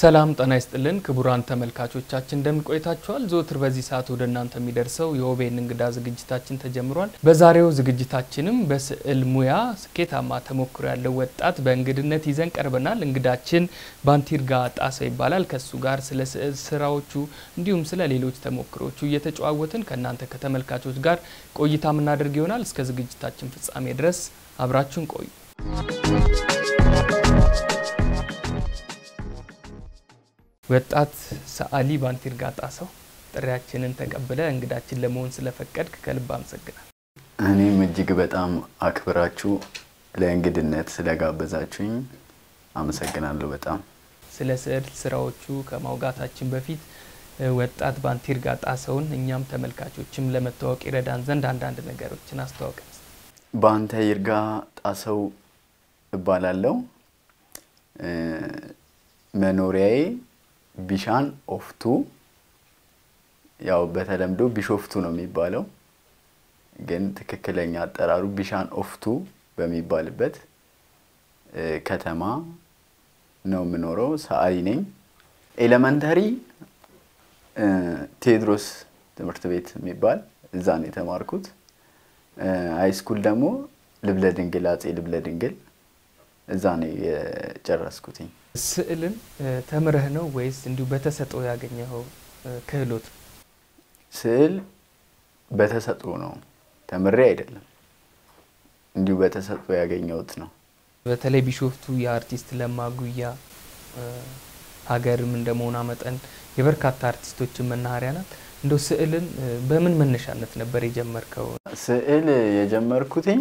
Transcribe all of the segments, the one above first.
ሰላም ጤና ይስጥልን ክቡራን ተመልካቾቻችን እንደምን ቆይታችኋል? ዘወትር በዚህ ሰዓት ወደ እናንተ የሚደርሰው የኦቤን እንግዳ ዝግጅታችን ተጀምሯል። በዛሬው ዝግጅታችንም በስዕል ሙያ ስኬታማ ተሞክሮ ያለው ወጣት በእንግድነት ይዘን ቀርበናል። እንግዳችን ባንቲርጋ ጣሰው ይባላል። ከሱ ጋር ስለ ስዕል ስራዎቹ እንዲሁም ስለ ሌሎች ተሞክሮቹ እየተጨዋወትን ከእናንተ ከተመልካቾች ጋር ቆይታ የምናደርግ ይሆናል። እስከ ዝግጅታችን ፍጻሜ ድረስ አብራችሁን ቆዩ። ወጣት ሰዓሊ ባንቲርጋ ጣሰው ጥሪያችንን ተቀብለ እንግዳችን ለመሆን ስለፈቀድክ ከልብ አመሰግናል። እኔም እጅግ በጣም አክብራችሁ ለእንግድነት ስለጋበዛችሁኝ አመሰግናለሁ። በጣም ስለ ስዕል ስራዎቹ ከማውጋታችን በፊት ወጣት ባንቲርጋ ጣሰውን እኛም ተመልካቾችም ለመታወቅ ይረዳን ዘንድ አንዳንድ ነገሮችን አስተዋውቀን። ባንተ ይርጋ ጣሰው እባላለሁ። መኖሪያዬ ቢሻን ኦፍቱ ያው በተለምዶ ቢሾፍቱ ነው የሚባለው፣ ግን ትክክለኛ አጠራሩ ቢሻን ኦፍቱ በሚባልበት ከተማ ነው የምኖረው። ሰዓሊ ነኝ። ኤሌመንተሪ ቴዎድሮስ ትምህርት ቤት የሚባል እዛ ነው የተማርኩት። ሃይስኩል ደግሞ ልብለ ድንግል አጼ ልብለ ድንግል እዛ ነው የጨረስኩትኝ። ስዕልን ተምረህ ነው ወይስ እንዲሁ በተሰጥኦ ያገኘኸው ክህሎት? ስዕል በተሰጥኦ ነው፣ ተምሬ አይደለም። እንዲሁ በተሰጥኦ ያገኘሁት ነው። በተለይ ቢሾፍቱ የአርቲስት ለማ ጉያ ሀገርም እንደመሆኗ መጠን የበርካታ አርቲስቶችን መናኸሪያ ናት። እንደው ስዕልን በምን መነሻነት ነበር የጀመርከው? ስዕል የጀመርኩትኝ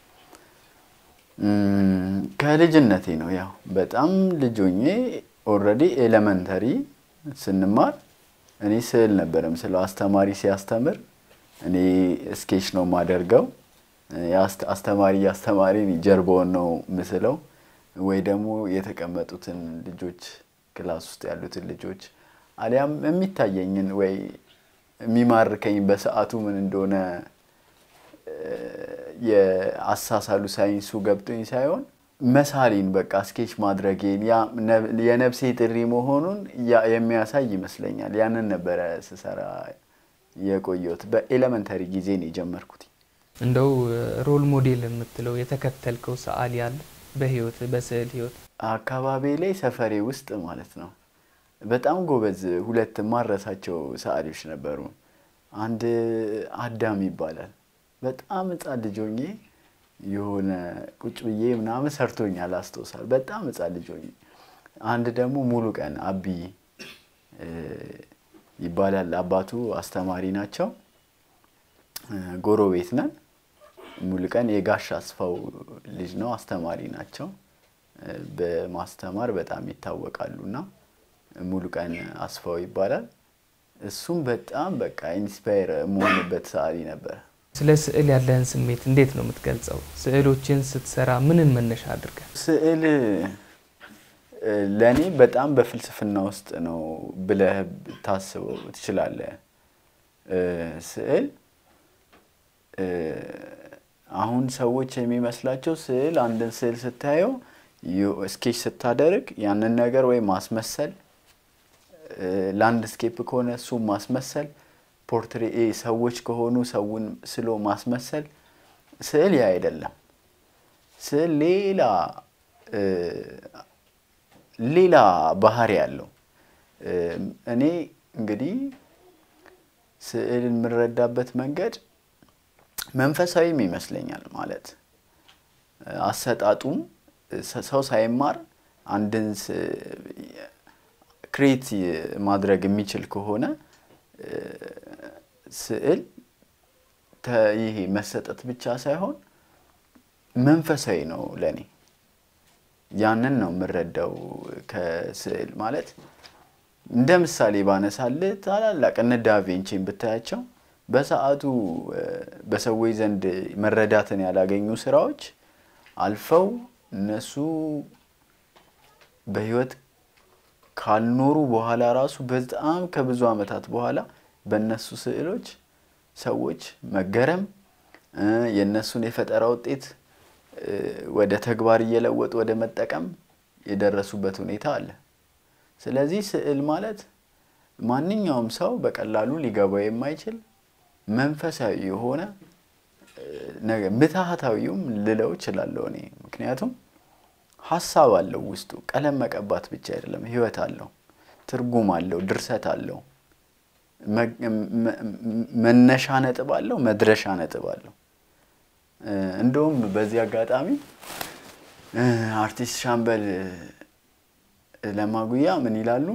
ከልጅነቴ ነው። ያው በጣም ልጅ ሆኜ ኦልሬዲ ኤሌመንተሪ ስንማር እኔ ስዕል ነበረም ስለው አስተማሪ ሲያስተምር እኔ ስኬች ነው የማደርገው። አስተማሪ እያስተማሪ ጀርባውን ነው ምስለው ወይ ደግሞ የተቀመጡትን ልጆች ክላስ ውስጥ ያሉትን ልጆች አሊያም የሚታየኝን ወይ የሚማርከኝ በሰዓቱ ምን እንደሆነ የአሳሳሉ ሳይንሱ ገብቶኝ ሳይሆን መሳሊን በቃ ስኬች ማድረጌን የነፍሴ ጥሪ መሆኑን የሚያሳይ ይመስለኛል። ያንን ነበረ ስሰራ የቆየሁት። በኤሌመንተሪ ጊዜ ነው የጀመርኩት። እንደው ሮል ሞዴል የምትለው የተከተልከው ሰዓሊ አለ በህይወት በስዕል ህይወት? አካባቢ ላይ ሰፈሬ ውስጥ ማለት ነው በጣም ጎበዝ ሁለት ማረሳቸው ሰዓሊዎች ነበሩ። አንድ አዳም ይባላል። በጣም ህፃን ልጅ ሆኜ የሆነ ቁጭ ብዬ ምናምን ሰርቶኛል አስታውሳል። በጣም ህፃን ልጅ ሆኜ። አንድ ደግሞ ሙሉ ቀን አቢ ይባላል። አባቱ አስተማሪ ናቸው። ጎረቤት ነን። ሙሉ ቀን የጋሽ አስፋው ልጅ ነው። አስተማሪ ናቸው። በማስተማር በጣም ይታወቃሉ እና ሙሉ ቀን አስፋው ይባላል። እሱም በጣም በቃ ኢንስፓየር የምሆንበት ሰዓሊ ነበር። ስለ ስዕል ያለህን ስሜት እንዴት ነው የምትገልጸው? ስዕሎችን ስትሰራ ምንን መነሻ አድርገህ? ስዕል ለእኔ በጣም በፍልስፍና ውስጥ ነው ብለህ ታስበው ትችላለህ። ስዕል አሁን ሰዎች የሚመስላቸው ስዕል አንድን ስዕል ስታየው ስኬች ስታደርግ ያንን ነገር ወይ ማስመሰል፣ ላንድስኬፕ ከሆነ እሱ ማስመሰል ፖርትሬ ሰዎች ከሆኑ ሰውን ስሎ ማስመሰል። ስዕል ያ አይደለም። ስዕል ሌላ ሌላ ባህሪ ያለው። እኔ እንግዲህ ስዕልን የምንረዳበት መንገድ መንፈሳዊም ይመስለኛል። ማለት አሰጣጡም ሰው ሳይማር አንድን ክሬት ማድረግ የሚችል ከሆነ ስዕል ይሄ መሰጠት ብቻ ሳይሆን መንፈሳዊ ነው ለእኔ። ያንን ነው የምረዳው ከስዕል ማለት። እንደ ምሳሌ ባነሳልህ ታላላቅ እነ ዳቬንቺን ብታያቸው በሰዓቱ በሰዎች ዘንድ መረዳትን ያላገኙ ስራዎች አልፈው እነሱ በህይወት ካልኖሩ በኋላ ራሱ በጣም ከብዙ ዓመታት በኋላ በእነሱ ስዕሎች ሰዎች መገረም የእነሱን የፈጠራ ውጤት ወደ ተግባር እየለወጡ ወደ መጠቀም የደረሱበት ሁኔታ አለ። ስለዚህ ስዕል ማለት ማንኛውም ሰው በቀላሉ ሊገባው የማይችል መንፈሳዊ የሆነ ነገር ምትሃታዊውም ልለው እችላለሁ እኔ። ምክንያቱም ሀሳብ አለው ውስጡ። ቀለም መቀባት ብቻ አይደለም፣ ህይወት አለው፣ ትርጉም አለው፣ ድርሰት አለው፣ መነሻ ነጥብ አለው፣ መድረሻ ነጥብ አለው። እንደውም በዚህ አጋጣሚ አርቲስት ሻምበል ለማጉያ ምን ይላሉ?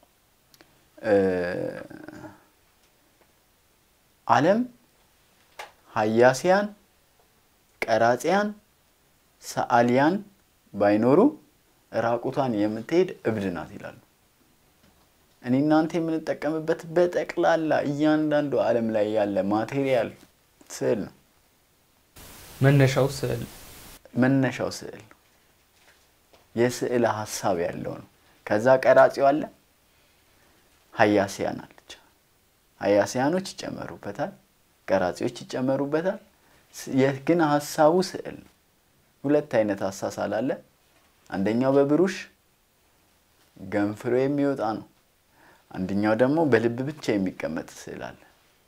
ዓለም ሀያሲያን፣ ቀራጺያን፣ ሰዓሊያን ባይኖሩ ራቁቷን የምትሄድ እብድ ናት ይላሉ። እኔ እናንተ የምንጠቀምበት በጠቅላላ እያንዳንዱ ዓለም ላይ ያለ ማቴሪያል ስዕል ነው። መነሻው ስዕል መነሻው ስዕል ነው። የስዕል ሀሳብ ያለው ነው። ከዛ ቀራጺው አለ፣ ሀያሲያን አለች። ሀያሲያኖች ይጨመሩበታል፣ ቀራጺዎች ይጨመሩበታል። ግን ሀሳቡ ስዕል ነው። ሁለት አይነት አሳሳል አለ። አንደኛው በብሩሽ ገንፍሎ የሚወጣ ነው። አንደኛው ደግሞ በልብ ብቻ የሚቀመጥ ስዕል አለ።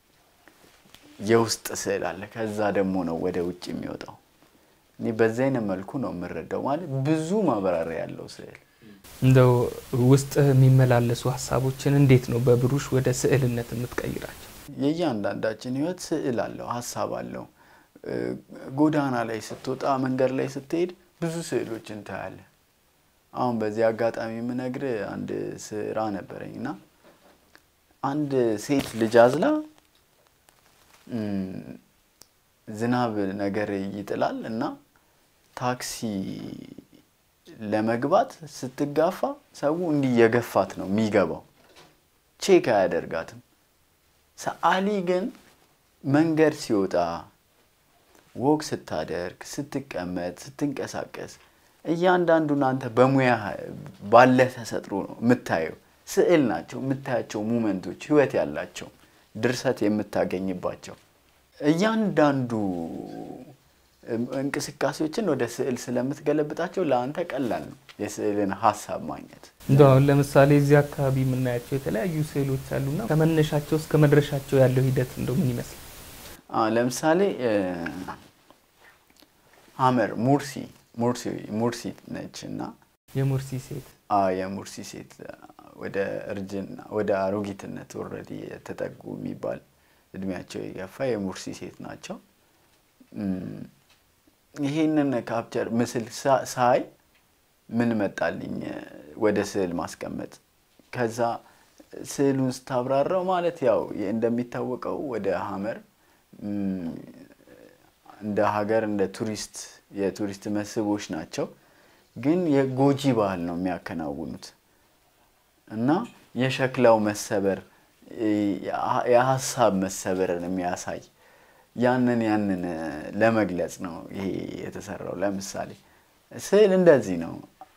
የውስጥ ስዕል አለ። ከዛ ደግሞ ነው ወደ ውጭ የሚወጣው። እኔ በዚህ አይነት መልኩ ነው የምረዳው። ማለት ብዙ ማብራሪያ ያለው ስዕል እንደው ውስጥ የሚመላለሱ ሀሳቦችን እንዴት ነው በብሩሽ ወደ ስዕልነት የምትቀይራቸው? የእያንዳንዳችን ህይወት ስዕል አለው፣ ሀሳብ አለው። ጎዳና ላይ ስትወጣ፣ መንገድ ላይ ስትሄድ ብዙ ስዕሎችን ታያለህ። አሁን በዚህ አጋጣሚ የምነግር አንድ ስራ ነበረኝ እና አንድ ሴት ልጅ አዝላ ዝናብ ነገር ይጥላል እና ታክሲ ለመግባት ስትጋፋ ሰው እንዲህ የገፋት ነው የሚገባው፣ ቼክ አያደርጋትም። ሰዓሊ ግን መንገድ ሲወጣ ወግ ስታደርግ፣ ስትቀመጥ፣ ስትንቀሳቀስ እያንዳንዱን አንተ በሙያ ባለ ተሰጥሮ ነው የምታየው። ስዕል ናቸው የምታያቸው ሙመንቶች፣ ህይወት ያላቸው ድርሰት የምታገኝባቸው እያንዳንዱ እንቅስቃሴዎችን ወደ ስዕል ስለምትገለብጣቸው ለአንተ ቀላል ነው የስዕልን ሀሳብ ማግኘት። እንደው አሁን ለምሳሌ እዚህ አካባቢ የምናያቸው የተለያዩ ስዕሎች አሉና ከመነሻቸው እስከ መድረሻቸው ያለው ሂደት እንደው ምን ይመስላል? ለምሳሌ ሀመር ሙርሲ ሙርሲ ሙርሲ ነች እና የሙርሲ ሴት የሙርሲ ሴት ወደ እርጅና ወደ አሮጊትነት ኦልሬዲ የተጠጉ የሚባል እድሜያቸው የገፋ የሙርሲ ሴት ናቸው። ይሄንን ካፕቸር ምስል ሳይ ምን መጣልኝ? ወደ ስዕል ማስቀመጥ። ከዛ ስዕሉን ስታብራራው ማለት ያው እንደሚታወቀው ወደ ሀመር እንደ ሀገር እንደ ቱሪስት የቱሪስት መስህቦች ናቸው። ግን የጎጂ ባህል ነው የሚያከናውኑት እና የሸክላው መሰበር የሀሳብ መሰበርን የሚያሳይ ያንን ያንን ለመግለጽ ነው ይሄ የተሰራው። ለምሳሌ ስዕል እንደዚህ ነው፣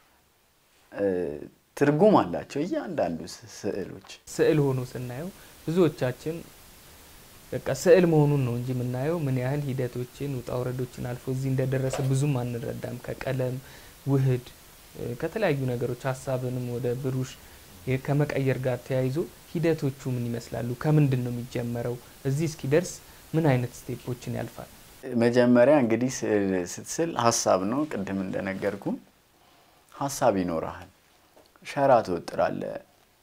ትርጉም አላቸው እያንዳንዱ ስዕሎች። ስዕል ሆኖ ስናየው ብዙዎቻችን በቃ ስዕል መሆኑን ነው እንጂ የምናየው ምን ያህል ሂደቶችን ውጣ ውረዶችን አልፎ እዚህ እንደደረሰ ብዙም አንረዳም። ከቀለም ውህድ ከተለያዩ ነገሮች ሀሳብንም ወደ ብሩሽ ከመቀየር ጋር ተያይዞ ሂደቶቹ ምን ይመስላሉ? ከምንድን ነው የሚጀመረው? እዚህ እስኪደርስ ምን አይነት ስቴፖችን ያልፋል? መጀመሪያ እንግዲህ ስዕል ስትስል ሀሳብ ነው። ቅድም እንደነገርኩ ሀሳብ ይኖረሃል። ሸራ ትወጥራለህ።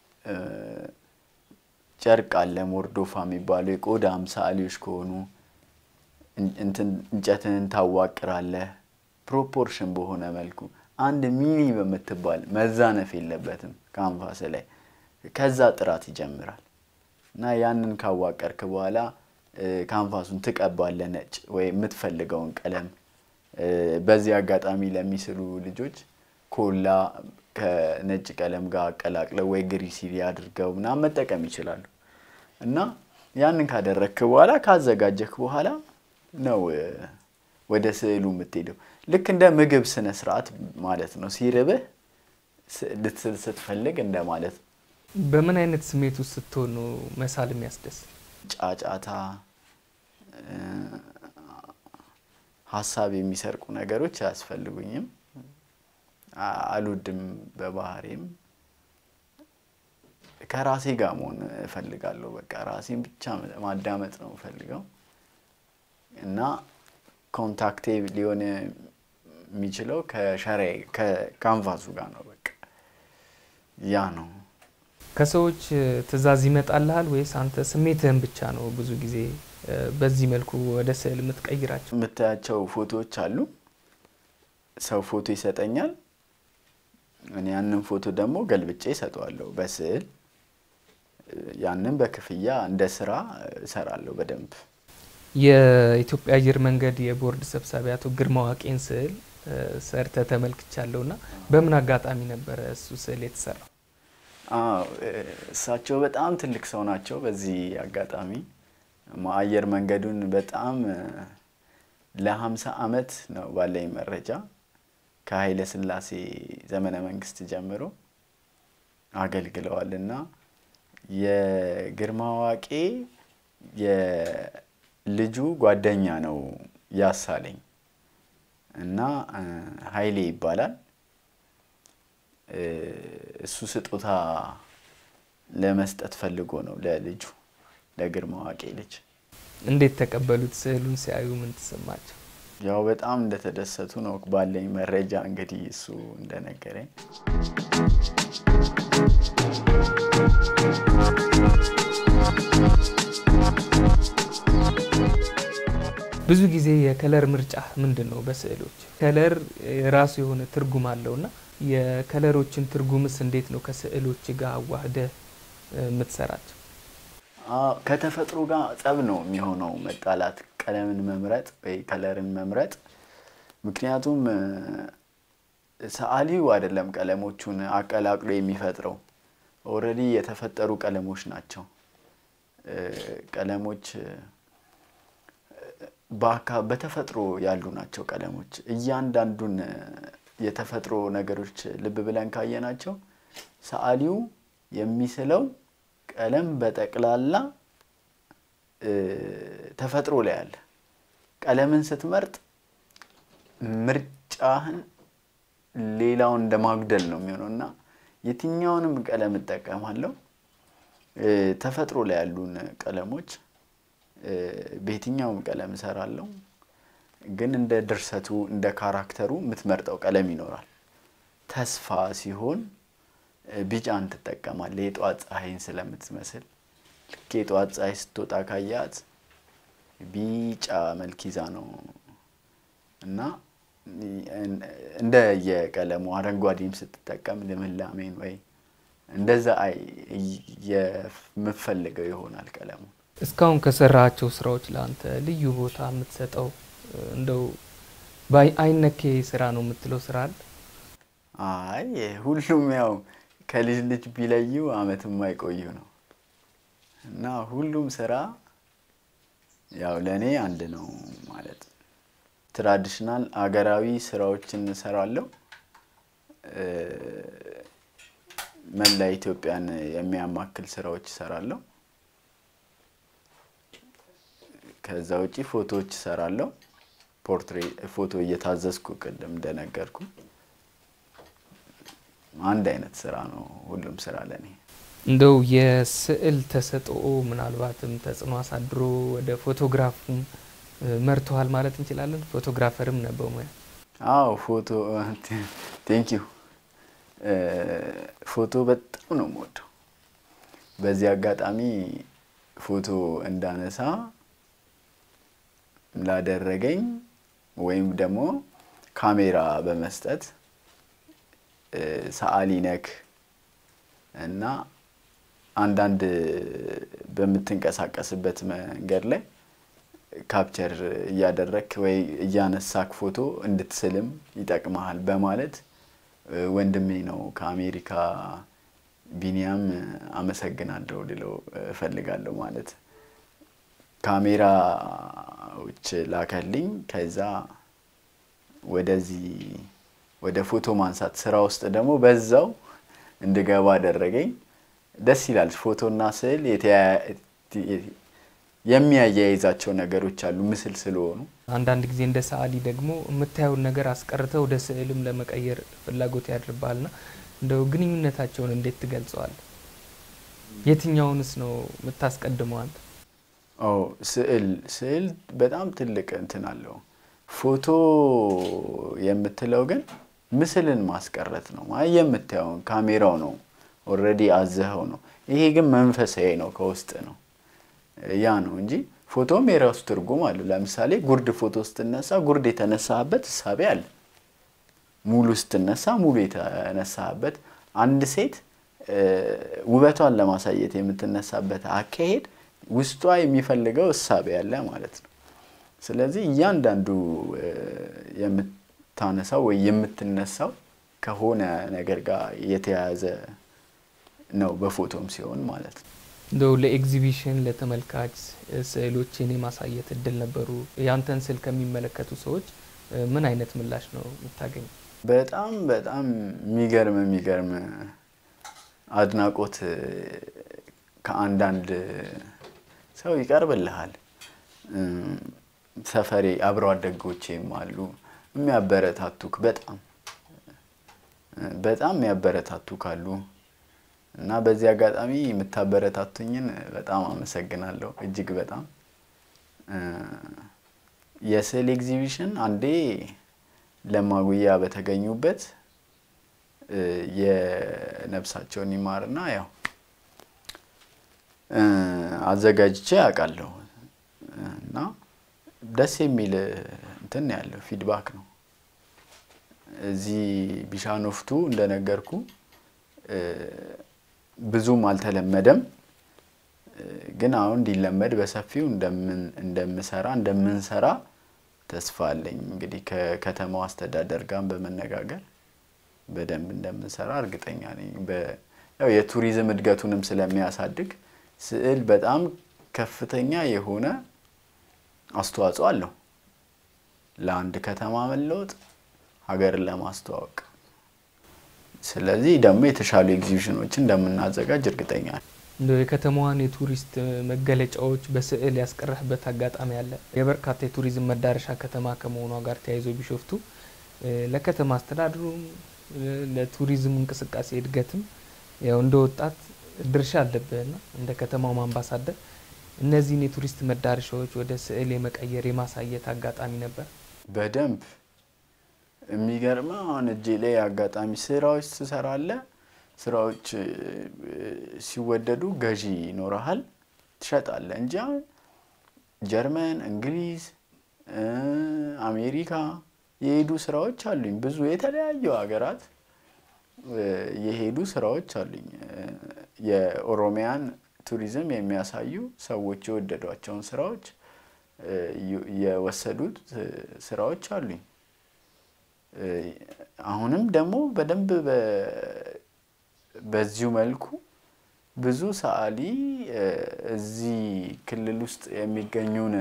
ጨርቅ አለ፣ ሞርዶፋ የሚባለው የቆዳ ሰዓሊዎች ከሆኑ እንጨትን ታዋቅራለህ። ፕሮፖርሽን በሆነ መልኩ አንድ ሚኒ በምትባል መዛነፍ የለበትም ካንቫስ ላይ። ከዛ ጥራት ይጀምራል እና ያንን ካዋቀርክ በኋላ ካንቫሱን ትቀባለህ ነጭ ወይ የምትፈልገውን ቀለም። በዚህ አጋጣሚ ለሚስሉ ልጆች ኮላ ከነጭ ቀለም ጋር አቀላቅለው ወይ ግሪሲሊ አድርገው ምናምን መጠቀም ይችላሉ። እና ያንን ካደረግክ በኋላ ካዘጋጀክ በኋላ ነው ወደ ስዕሉ የምትሄደው። ልክ እንደ ምግብ ስነ ስርዓት ማለት ነው። ሲርብህ ልትስል ስትፈልግ እንደ ማለት ነው። በምን አይነት ስሜት ውስጥ ስትሆን ነው መሳል የሚያስደስት? ጫጫታ፣ ሀሳብ የሚሰርቁ ነገሮች አያስፈልጉኝም። አልወድም በባህሪም ከራሴ ጋር መሆን እፈልጋለሁ። በቃ ራሴን ብቻ ማዳመጥ ነው እፈልገው እና ኮንታክቴ ሊሆን የሚችለው ከሸራዬ ከካንቫሱ ጋር ነው። በቃ ያ ነው። ከሰዎች ትዕዛዝ ይመጣልሃል ወይስ አንተ ስሜትህን ብቻ ነው ብዙ ጊዜ በዚህ መልኩ ወደ ስዕል የምትቀይራቸው? የምታያቸው ፎቶዎች አሉ። ሰው ፎቶ ይሰጠኛል። እኔ ያንን ፎቶ ደግሞ ገልብጬ እሰጠዋለሁ በስዕል። ያንን በክፍያ እንደ ስራ እሰራለሁ በደንብ። የኢትዮጵያ አየር መንገድ የቦርድ ሰብሳቢ አቶ ግርማ ዋቄን ስዕል ሰርተ ተመልክቻለሁ እና በምን አጋጣሚ ነበረ እሱ ስዕል የተሰራው? አዎ እሳቸው በጣም ትልቅ ሰው ናቸው። በዚህ አጋጣሚ አየር መንገዱን በጣም ለሀምሳ አመት ነው ባለኝ መረጃ ከኃይለ ሥላሴ ዘመነ መንግስት ጀምሮ አገልግለዋል እና የግርማ ዋቄ የልጁ ጓደኛ ነው ያሳለኝ እና ኃይሌ ይባላል። እሱ ስጦታ ለመስጠት ፈልጎ ነው ለልጁ ለግርማ ዋቄ ልጅ። እንዴት ተቀበሉት? ስዕሉን ሲያዩ ምን ተሰማቸው? ያው በጣም እንደተደሰቱ ነው ባለኝ መረጃ እንግዲህ እሱ እንደነገረኝ። ብዙ ጊዜ የከለር ምርጫ ምንድን ነው? በስዕሎች ከለር የራሱ የሆነ ትርጉም አለውና የከለሮችን ትርጉምስ እንዴት ነው ከስዕሎች ጋር አዋህደህ የምትሰራቸው? ከተፈጥሮ ጋር ጸብ ነው የሚሆነው መጣላት፣ ቀለምን መምረጥ ወይ ከለርን መምረጥ። ምክንያቱም ሰዓሊው አይደለም ቀለሞቹን አቀላቅሎ የሚፈጥረው ኦልሬዲ የተፈጠሩ ቀለሞች ናቸው። ቀለሞች በተፈጥሮ ያሉ ናቸው። ቀለሞች እያንዳንዱን የተፈጥሮ ነገሮች ልብ ብለን ካየናቸው ሰዓሊው የሚስለው ቀለም በጠቅላላ ተፈጥሮ ላይ አለ። ቀለምን ስትመርጥ ምርጫህን ሌላውን እንደ ማጉደል ነው የሚሆነው እና የትኛውንም ቀለም እጠቀማለሁ ተፈጥሮ ላይ ያሉን ቀለሞች በየትኛውም ቀለም እሰራለሁ። ግን እንደ ድርሰቱ እንደ ካራክተሩ የምትመርጠው ቀለም ይኖራል። ተስፋ ሲሆን ቢጫን ትጠቀማለህ፣ የጠዋት ፀሐይን ስለምትመስል። ልክ የጠዋት ፀሐይ ስትወጣ ካያት ቢጫ መልክ ይዛ ነው እና እንደ የቀለሙ አረንጓዴም ስትጠቀም ልምላሜን ወይ እንደዛ የምፈልገው ይሆናል ቀለሙ። እስካሁን ከሰራቸው ስራዎች ለአንተ ልዩ ቦታ የምትሰጠው እንደው አይነኬ ስራ ነው የምትለው ስራ አለ? አይ ሁሉም ያው ከልጅ ልጅ ቢለዩ አመት የማይቆዩ ነው እና ሁሉም ስራ ያው ለእኔ አንድ ነው ማለት ትራዲሽናል አገራዊ ስራዎችን እሰራለሁ። መላ ኢትዮጵያን የሚያማክል ስራዎች እሰራለሁ። ከዛ ውጪ ፎቶዎች እሰራለሁ። ፖርትሬ ፎቶ እየታዘዝኩ ቅድም እንደነገርኩ አንድ አይነት ስራ ነው ሁሉም ስራ ለእኔ። እንደው የስዕል ተሰጥኦ ምናልባትም ተጽዕኖ አሳድሮ ወደ ፎቶግራፉም መርተዋል ማለት እንችላለን። ፎቶግራፈርም ነህ በሙያ? አዎ ፎቶ ቴንክ ዩ። ፎቶ በጣም ነው የምወደው። በዚህ አጋጣሚ ፎቶ እንዳነሳ ላደረገኝ ወይም ደግሞ ካሜራ በመስጠት ሰዓሊ ነክ እና አንዳንድ በምትንቀሳቀስበት መንገድ ላይ ካፕቸር እያደረክ ወይ እያነሳክ ፎቶ እንድትስልም ይጠቅመሃል በማለት ወንድሜ ነው ከአሜሪካ ቢኒያም አመሰግናለሁ ልለው እፈልጋለሁ። ማለት ካሜራዎች ላከልኝ። ከዛ ወደዚህ ወደ ፎቶ ማንሳት ስራ ውስጥ ደግሞ በዛው እንድገባ አደረገኝ። ደስ ይላል። ፎቶና ስዕል የሚያያይዛቸው ነገሮች አሉ ምስል ስለሆኑ። አንዳንድ ጊዜ እንደ ሰዓሊ ደግሞ የምታየውን ነገር አስቀርተው ወደ ስዕልም ለመቀየር ፍላጎት ያድርባልና እንደው ግንኙነታቸውን እንዴት ትገልጸዋል? የትኛውንስ ነው የምታስቀድመው አንተ? ኦ ስዕል ስዕል በጣም ትልቅ እንትን አለው። ፎቶ የምትለው ግን ምስልን ማስቀረት ነው። አይ የምታየውን ካሜራው ነው ኦልሬዲ አዘኸው ነው። ይሄ ግን መንፈሳዊ ነው፣ ከውስጥ ነው። ያ ነው እንጂ ፎቶም የራሱ ትርጉም አለው። ለምሳሌ ጉርድ ፎቶ ስትነሳ ጉርድ የተነሳበት እሳቤ አለ። ሙሉ ስትነሳ ሙሉ የተነሳበት አንድ ሴት ውበቷን ለማሳየት የምትነሳበት አካሄድ ውስጧ የሚፈልገው እሳቤ ያለ ማለት ነው። ስለዚህ እያንዳንዱ የምታነሳው ወይ የምትነሳው ከሆነ ነገር ጋር የተያያዘ ነው፣ በፎቶም ሲሆን ማለት ነው። እንደው ለኤግዚቢሽን ለተመልካች ስዕሎችን የማሳየት እድል ነበሩ። ያንተን ስዕል ከሚመለከቱ ሰዎች ምን አይነት ምላሽ ነው የምታገኘው? በጣም በጣም የሚገርም የሚገርም አድናቆት ከአንዳንድ ሰው ይቀርብልሃል። ሰፈሬ አብሮ አደጎቼም አሉ የሚያበረታቱክ በጣም በጣም የሚያበረታቱ ካሉ እና በዚህ አጋጣሚ የምታበረታቱኝን በጣም አመሰግናለሁ። እጅግ በጣም የስዕል ኤግዚቢሽን አንዴ ለማጉያ በተገኙበት የነፍሳቸውን ይማርና ያው አዘጋጅቼ አውቃለሁ እና ደስ የሚል እንትን ያለው ፊድባክ ነው። እዚህ ቢሻኖፍቱ እንደነገርኩ ብዙም አልተለመደም፣ ግን አሁን እንዲለመድ በሰፊው እንደምሰራ እንደምንሰራ ተስፋ አለኝ። እንግዲህ ከከተማው አስተዳደር ጋር በመነጋገር በደንብ እንደምንሰራ እርግጠኛ ነኝ። ያው የቱሪዝም እድገቱንም ስለሚያሳድግ ስዕል በጣም ከፍተኛ የሆነ አስተዋጽኦ አለው ለአንድ ከተማ መለወጥ፣ ሀገርን ለማስተዋወቅ። ስለዚህ ደግሞ የተሻሉ ኤግዚቢሽኖችን እንደምናዘጋጅ እርግጠኛ ነኝ። እንደው የከተማዋን የቱሪስት መገለጫዎች በስዕል ያስቀረህበት አጋጣሚ አለ? የበርካታ የቱሪዝም መዳረሻ ከተማ ከመሆኗ ጋር ተያይዞ ቢሾፍቱ ለከተማ አስተዳደሩም ለቱሪዝም እንቅስቃሴ እድገትም ያው እንደ ወጣት ድርሻ አለብህና እንደ ከተማውም አምባሳደር እነዚህን የቱሪስት መዳረሻዎች ወደ ስዕል የመቀየር የማሳየት አጋጣሚ ነበር? በደንብ የሚገርመ አሁን እጄ ላይ አጋጣሚ ስራዎች ትሰራለህ። ስራዎች ሲወደዱ ገዢ ይኖረሃል፣ ትሸጣለህ እንጂ አሁን ጀርመን፣ እንግሊዝ፣ አሜሪካ የሄዱ ስራዎች አሉኝ። ብዙ የተለያዩ ሀገራት የሄዱ ስራዎች አሉኝ። የኦሮሚያን ቱሪዝም የሚያሳዩ ሰዎች የወደዷቸውን ስራዎች የወሰዱት ስራዎች አሉኝ። አሁንም ደግሞ በደንብ በዚሁ መልኩ ብዙ ሰዓሊ እዚህ ክልል ውስጥ የሚገኙን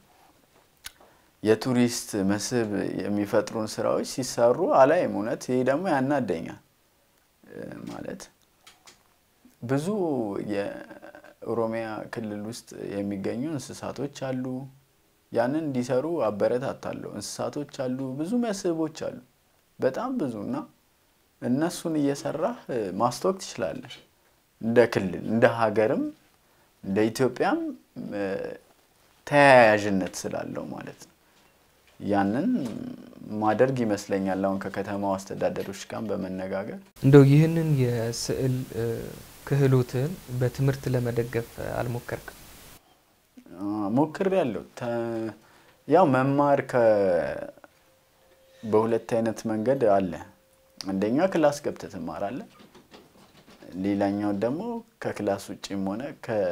የቱሪስት መስህብ የሚፈጥሩን ስራዎች ሲሰሩ አላይም። እውነት ይሄ ደግሞ ያናደኛል። ማለት ብዙ የኦሮሚያ ክልል ውስጥ የሚገኙ እንስሳቶች አሉ። ያንን እንዲሰሩ አበረታታለሁ። እንስሳቶች አሉ፣ ብዙ መስህቦች አሉ፣ በጣም ብዙ እና እነሱን እየሰራህ ማስተዋወቅ ትችላለህ። እንደ ክልል እንደ ሀገርም እንደ ኢትዮጵያም ተያያዥነት ስላለው ማለት ነው። ያንን ማደርግ ይመስለኛል። አሁን ከከተማው አስተዳደሮች ጋር በመነጋገር እንደው ይህንን የስዕል ክህሎትህን በትምህርት ለመደገፍ አልሞከርክም? ሞክሬያለሁ። ያው መማር በሁለት አይነት መንገድ አለ። አንደኛ ክላስ ገብተህ ትማራለህ። ሌላኛው ደግሞ ከክላስ ውጭም ሆነ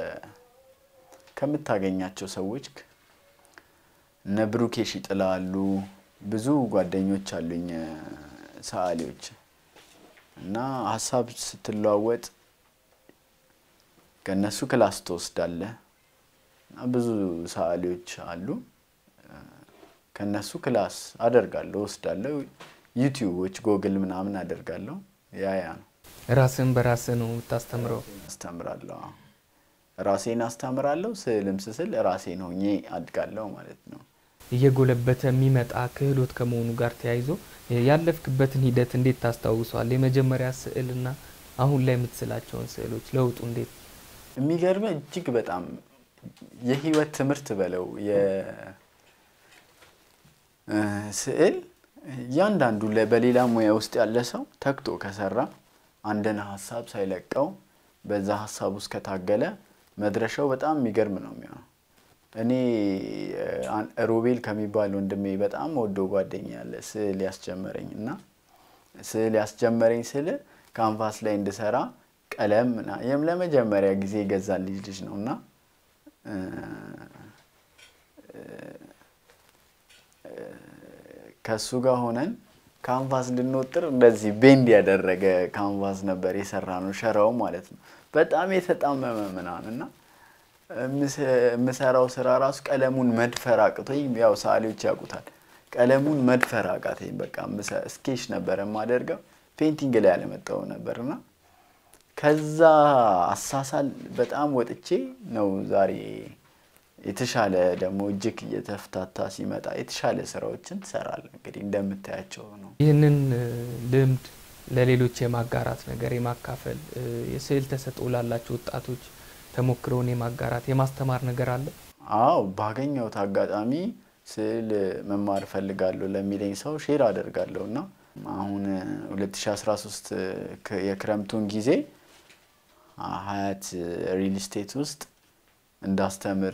ከምታገኛቸው ሰዎች እነ ብሩኬ ሺጥላ አሉ። ብዙ ጓደኞች አሉኝ ሰዓሊዎች እና ሀሳብ ስትለዋወጥ ከእነሱ ክላስ ትወስዳለህ። እና ብዙ ሰዓሊዎች አሉ። ከእነሱ ክላስ አደርጋለሁ፣ ወስዳለሁ። ዩቲዩቦች፣ ጎግል ምናምን አደርጋለሁ። ያ ያ ነው። ራስን በራስህ ነው የምታስተምረው? አስተምራለሁ። ራሴን አስተምራለሁ። ስዕልም ስስል ራሴን ሆኜ አድጋለሁ ማለት ነው። እየጎለበተ የሚመጣ ክህሎት ከመሆኑ ጋር ተያይዞ ያለፍክበትን ሂደት እንዴት ታስታውሷል? የመጀመሪያ ስዕልና አሁን ላይ የምትስላቸውን ስዕሎች ለውጡ እንዴት የሚገርም እጅግ በጣም የህይወት ትምህርት በለው የስዕል እያንዳንዱ በሌላ ሙያ ውስጥ ያለ ሰው ተግቶ ከሰራ አንድን ሀሳብ ሳይለቀው በዛ ሀሳብ ውስጥ ከታገለ መድረሻው በጣም የሚገርም ነው የሚሆነው። እኔ ሮቤል ከሚባል ወንድሜ በጣም ወዶ ጓደኛ ያለ ስዕል ያስጀመረኝ እና ስዕል ያስጀመረኝ ስል ካንቫስ ላይ እንድሰራ ቀለም ይህም ለመጀመሪያ ጊዜ የገዛልኝ ልጅ ነው እና ከእሱ ጋር ሆነን ካንቫስ ልንወጥር እንደዚህ ቤንድ ያደረገ ካንቫስ ነበር የሰራ ነው፣ ሸራው ማለት ነው። በጣም የተጣመመ ምናምን እና የምሰራው ስራ ራሱ ቀለሙን መድፈር አቅቶኝ፣ ያው ሰዓሊዎች ያውቁታል። ቀለሙን መድፈር አቃተኝ። በቃ ስኬች ነበር የማደርገው ፔንቲንግ ላይ ያለመጣው ነበር እና ከዛ አሳሳል በጣም ወጥቼ ነው ዛሬ የተሻለ ደግሞ እጅግ እየተፍታታ ሲመጣ የተሻለ ስራዎችን ትሰራለህ። እንግዲህ እንደምታያቸው ነው። ይህንን ልምድ ለሌሎች የማጋራት ነገር የማካፈል የስዕል ተሰጥኦ ላላቸው ወጣቶች ተሞክረውን የማጋራት የማስተማር ነገር አለ። አዎ ባገኘሁት አጋጣሚ ስዕል መማር እፈልጋለሁ ለሚለኝ ሰው ሼር አደርጋለሁ እና አሁን 2013 የክረምቱን ጊዜ ሀያት ሪል ስቴት ውስጥ እንዳስተምር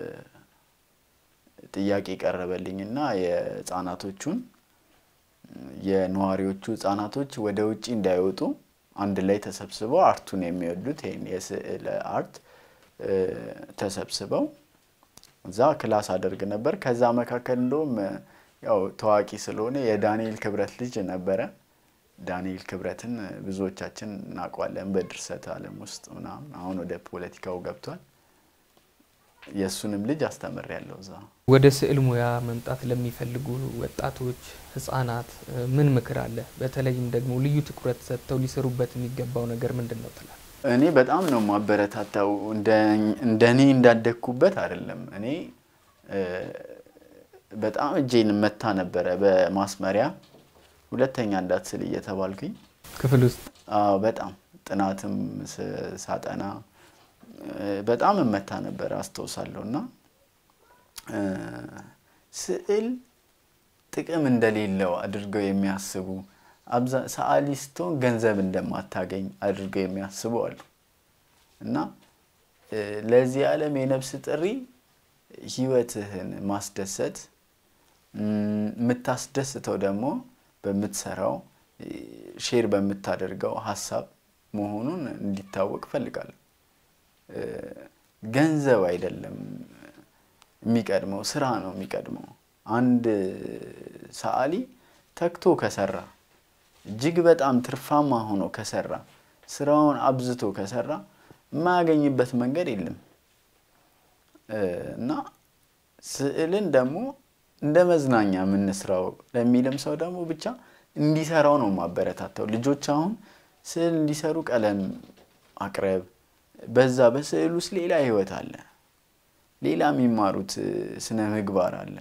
ጥያቄ ቀረበልኝ እና የህፃናቶቹን የነዋሪዎቹ ህጻናቶች ወደ ውጭ እንዳይወጡ አንድ ላይ ተሰብስበው አርቱን የሚወዱት ይህን የስዕል አርት ተሰብስበው እዛ ክላስ አደርግ ነበር። ከዛ መካከል እንደውም ያው ታዋቂ ስለሆነ የዳንኤል ክብረት ልጅ ነበረ። ዳንኤል ክብረትን ብዙዎቻችን እናውቀዋለን በድርሰት ዓለም ውስጥ ምናምን። አሁን ወደ ፖለቲካው ገብቷል። የእሱንም ልጅ አስተምሬያለሁ እዛ። ወደ ስዕል ሙያ መምጣት ለሚፈልጉ ወጣቶች፣ ህጻናት ምን ምክር አለ? በተለይም ደግሞ ልዩ ትኩረት ሰጥተው ሊሰሩበት የሚገባው ነገር ምንድን ነው ትላል? እኔ በጣም ነው ማበረታታው። እንደ እኔ እንዳደግኩበት አይደለም። እኔ በጣም እጄን መታ ነበረ በማስመሪያ ሁለተኛ እንዳትስል እየተባልኩኝ ክፍል ውስጥ አዎ፣ በጣም ጥናትም ሳጠና በጣም እመታ ነበር አስታውሳለሁ። እና ስዕል ጥቅም እንደሌለው አድርገው የሚያስቡ ሰዓሊ ስትሆን ገንዘብ እንደማታገኝ አድርገው የሚያስቡ አሉ። እና ለዚህ ዓለም የነፍስ ጥሪ ህይወትህን ማስደሰት የምታስደስተው ደግሞ በምትሰራው ሼር በምታደርገው ሀሳብ መሆኑን እንዲታወቅ እፈልጋለሁ። ገንዘብ አይደለም የሚቀድመው፣ ስራ ነው የሚቀድመው። አንድ ሰዓሊ ተግቶ ከሰራ እጅግ በጣም ትርፋማ ሆኖ ከሰራ ስራውን አብዝቶ ከሰራ የማያገኝበት መንገድ የለም እና ስዕልን ደግሞ እንደ መዝናኛ የምንስራው ለሚልም ሰው ደግሞ ብቻ እንዲሰራው ነው ማበረታታው። ልጆች አሁን ስዕል እንዲሰሩ ቀለም ማቅረብ በዛ በስዕል ውስጥ ሌላ ህይወት አለ። ሌላ የሚማሩት ስነ ምግባር አለ።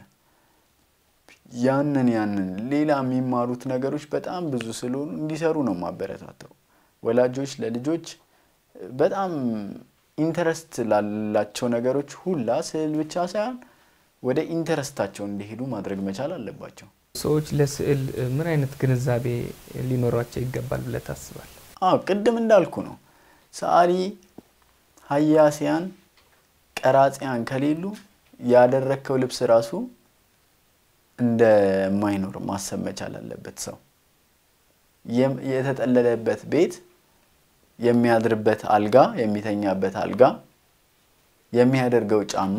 ያንን ያንን ሌላ የሚማሩት ነገሮች በጣም ብዙ ስለሆኑ እንዲሰሩ ነው ማበረታታው። ወላጆች ለልጆች በጣም ኢንተረስት ላላቸው ነገሮች ሁላ ስዕል ብቻ ሳይሆን ወደ ኢንተረስታቸው እንዲሄዱ ማድረግ መቻል አለባቸው። ሰዎች ለስዕል ምን አይነት ግንዛቤ ሊኖሯቸው ይገባል ብለህ ታስባለህ? አዎ ቅድም እንዳልኩ ነው። ሰዓሊ፣ ሀያሲያን፣ ቀራጺያን ከሌሉ ያደረግከው ልብስ ራሱ እንደማይኖር ማሰብ መቻል አለበት። ሰው የተጠለለበት ቤት፣ የሚያድርበት አልጋ፣ የሚተኛበት አልጋ፣ የሚያደርገው ጫማ፣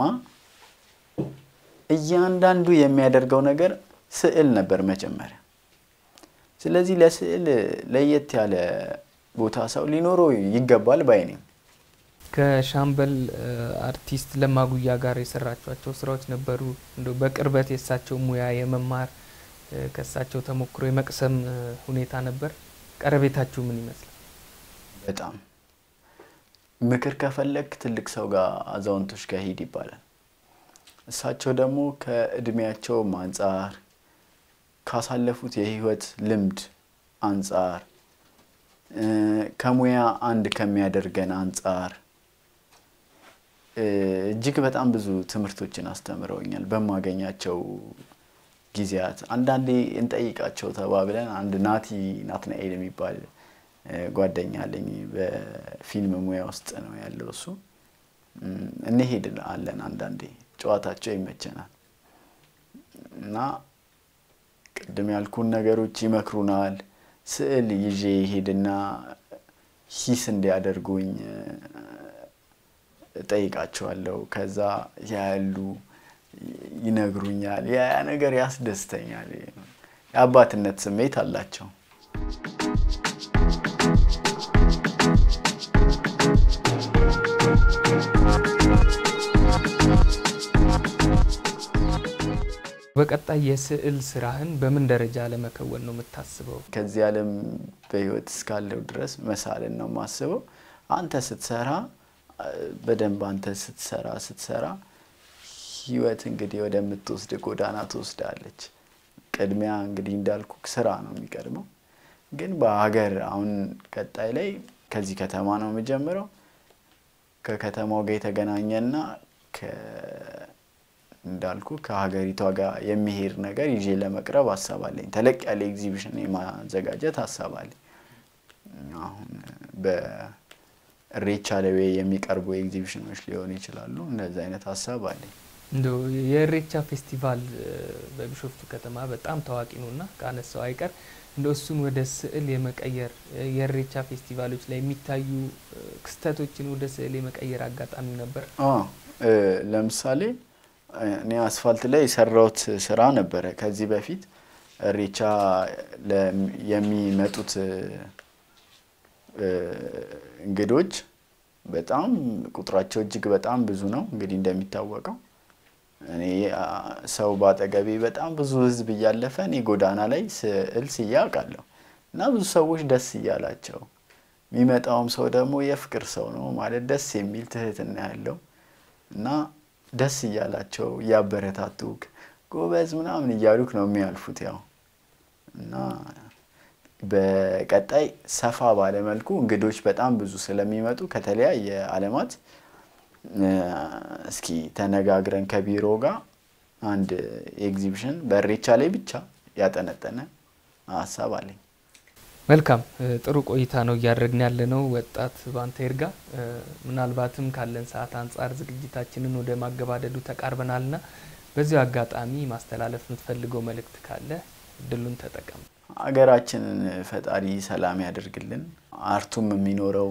እያንዳንዱ የሚያደርገው ነገር ስዕል ነበር መጀመሪያ። ስለዚህ ለስዕል ለየት ያለ ቦታ ሰው ሊኖረው ይገባል ባይ ነኝ። ከሻምበል አርቲስት ለማጉያ ጋር የሰራቿቸው ስራዎች ነበሩ። እንደ በቅርበት የእሳቸው ሙያ የመማር ከእሳቸው ተሞክሮ የመቅሰም ሁኔታ ነበር። ቀረቤታችሁ ምን ይመስላል? በጣም ምክር ከፈለግ ትልቅ ሰው ጋር አዛውንቶች ጋር ሂድ ይባላል። እሳቸው ደግሞ ከእድሜያቸውም አንጻር ካሳለፉት የህይወት ልምድ አንጻር ከሙያ አንድ ከሚያደርገን አንጻር እጅግ በጣም ብዙ ትምህርቶችን አስተምረውኛል በማገኛቸው ጊዜያት። አንዳንዴ እንጠይቃቸው ተባብለን አንድ ናቲ ናትናኤል የሚባል ጓደኛ አለኝ። በፊልም ሙያ ውስጥ ነው ያለው እሱ። እንሄድ አለን አንዳንዴ ጨዋታቸው ይመቸናል እና ቅድም ያልኩን ነገሮች ይመክሩናል። ስዕል ይዤ ይሄድና ሂስ እንዲያደርጉኝ እጠይቃቸዋለሁ። ከዛ ያያሉ፣ ይነግሩኛል። ያ ነገር ያስደስተኛል። የአባትነት ስሜት አላቸው። በቀጣይ የስዕል ስራህን በምን ደረጃ ለመከወን ነው የምታስበው? ከዚህ ዓለም በህይወት እስካለው ድረስ መሳልን ነው የማስበው። አንተ ስትሰራ በደንብ አንተ ስትሰራ ስትሰራ ህይወት እንግዲህ ወደምትወስድ ጎዳና ትወስዳለች። ቅድሚያ እንግዲህ እንዳልኩ ስራ ነው የሚቀድመው። ግን በሀገር አሁን ቀጣይ ላይ ከዚህ ከተማ ነው የምጀምረው። ከከተማው ጋር የተገናኘና እንዳልኩ ከሀገሪቷ ጋር የሚሄድ ነገር ይዤ ለመቅረብ ሀሳብ አለኝ። ተለቅ ያለ ኤግዚቢሽን የማዘጋጀት ሀሳብ አለኝ። አሁን በእሬቻ ላይ የሚቀርቡ ኤግዚቢሽኖች ሊሆኑ ይችላሉ። እንደዚህ አይነት ሀሳብ አለኝ። እንደው የእሬቻ ፌስቲቫል በቢሾፍቱ ከተማ በጣም ታዋቂ ነው እና ከአነሳው አይቀር እንደ እሱን ወደ ስዕል የመቀየር የእሬቻ ፌስቲቫሎች ላይ የሚታዩ ክስተቶችን ወደ ስዕል የመቀየር አጋጣሚ ነበር? ለምሳሌ እኔ አስፋልት ላይ የሰራሁት ስራ ነበረ ከዚህ በፊት እሬቻ የሚመጡት እንግዶች በጣም ቁጥራቸው እጅግ በጣም ብዙ ነው። እንግዲህ እንደሚታወቀው እኔ ሰው ባጠገቤ በጣም ብዙ ሕዝብ እያለፈ እኔ ጎዳና ላይ ስዕል ስዬ አውቃለሁ እና ብዙ ሰዎች ደስ እያላቸው የሚመጣውም ሰው ደግሞ የፍቅር ሰው ነው ማለት ደስ የሚል ትህትና ያለው እና ደስ እያላቸው እያበረታቱክ ጎበዝ ምናምን እያሉክ ነው የሚያልፉት። ያው እና በቀጣይ ሰፋ ባለ መልኩ እንግዶች በጣም ብዙ ስለሚመጡ ከተለያየ ዓለማት እስኪ ተነጋግረን ከቢሮ ጋር አንድ ኤግዚቢሽን በእሬቻ ላይ ብቻ ያጠነጠነ ሀሳብ አለኝ። መልካም ጥሩ ቆይታ ነው እያደረግን ያለ ነው። ወጣት ባንተ ይርጋ፣ ምናልባትም ካለን ሰዓት አንጻር ዝግጅታችንን ወደ ማገባደዱ ተቃርበናልና በዚሁ አጋጣሚ ማስተላለፍ የምትፈልገው መልእክት ካለ እድሉን ተጠቀም። ሀገራችንን ፈጣሪ ሰላም ያደርግልን። አርቱም የሚኖረው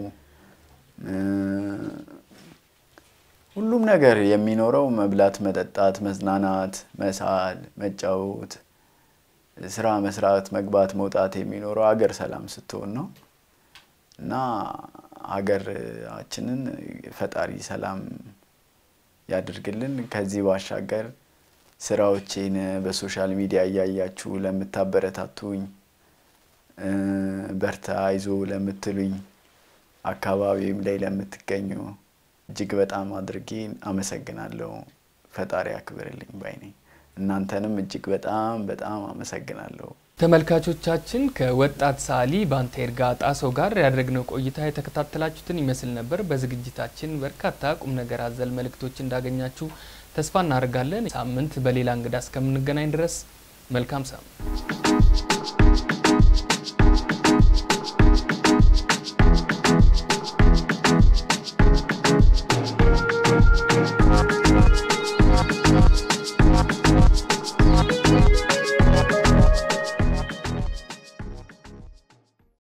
ሁሉም ነገር የሚኖረው መብላት፣ መጠጣት፣ መዝናናት፣ መሳል፣ መጫወት ስራ መስራት፣ መግባት፣ መውጣት የሚኖረው ሀገር ሰላም ስትሆን ነው እና ሀገራችንን ፈጣሪ ሰላም ያድርግልን። ከዚህ ባሻገር ስራዎቼን በሶሻል ሚዲያ እያያችሁ ለምታበረታቱኝ፣ በርታ አይዞ ለምትሉኝ፣ አካባቢም ላይ ለምትገኙ እጅግ በጣም አድርጌ አመሰግናለሁ። ፈጣሪ ያክብርልኝ ባይ ነኝ። እናንተንም እጅግ በጣም በጣም አመሰግናለሁ። ተመልካቾቻችን ከወጣት ሰዓሊ ባንተ ይርጋ ጣሰው ጋር ያደረግነው ቆይታ የተከታተላችሁትን ይመስል ነበር። በዝግጅታችን በርካታ ቁም ነገር አዘል መልእክቶች እንዳገኛችሁ ተስፋ እናደርጋለን። ሳምንት በሌላ እንግዳ እስከምንገናኝ ድረስ መልካም ሳምንት